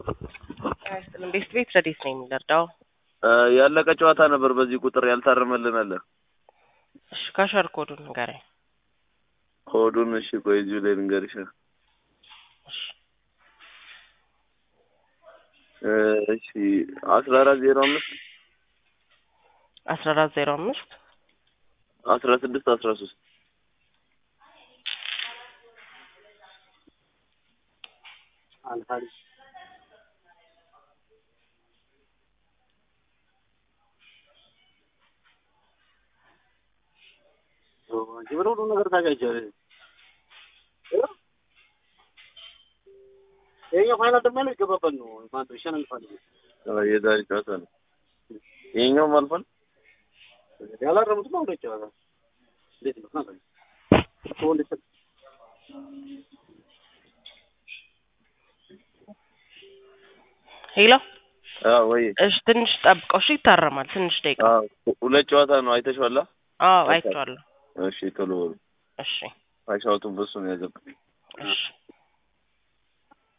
አይስጥልም። ቤት ቤት ረዴት ነው የሚለርዳው ያለቀ ጨዋታ ነበር። በዚህ ቁጥር ያልታረመልን አለ። እሺ ካሸር ኮዱን ንገረኝ። ኮዱን እሺ፣ ቆይ እዚሁ ላይ ልንገርሽ። እሺ እሺ አስራ አራት ዜሮ አምስት አስራ አራት ዜሮ አምስት አስራ ስድስት አስራ ሶስት ሁሉ ነገር ታጋጃለህ። ይኸኛው ፋይናል ደግሞ ያለው ይገባበት ነው ማለት ነው። ይሸነፋል። የዛሬ ጨዋታ ነው። ይሄኛውም አልፏል። ያላረሙትማ ሁለት ጨዋታ እንዴት ነው? ናት እኮ እንዴት ሄሎ አዎ ወይ እሺ ትንሽ ጠብቀው። እሺ ይታረማል። ትንሽ ደቂቃ። አዎ ሁለት ጨዋታ ነው። አይተሽዋላ? አዎ አይቼዋለሁ። እሺ ቶሎ በሉ። እሺ አይሻውቱን በሱ ነው ያዘብኝ። እሺ